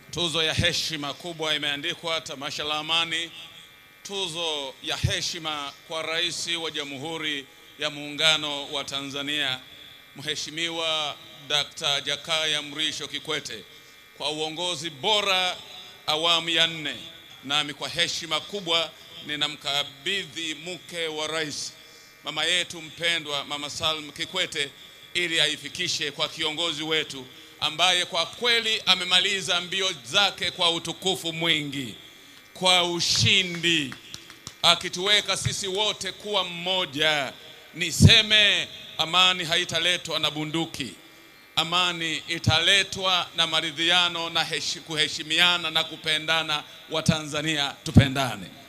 Tuzo ya heshima kubwa imeandikwa Tamasha la Amani, tuzo ya heshima kwa Rais wa Jamhuri ya Muungano wa Tanzania Mheshimiwa Dr. Jakaya Mrisho Kikwete kwa uongozi bora awamu ya nne. Nami kwa heshima kubwa ninamkabidhi mke wa rais, mama yetu mpendwa, Mama Salm Kikwete, ili aifikishe kwa kiongozi wetu ambaye kwa kweli amemaliza mbio zake kwa utukufu mwingi, kwa ushindi, akituweka sisi wote kuwa mmoja. Niseme amani haitaletwa na bunduki. Amani italetwa na maridhiano na heshi, kuheshimiana na kupendana. Watanzania tupendane.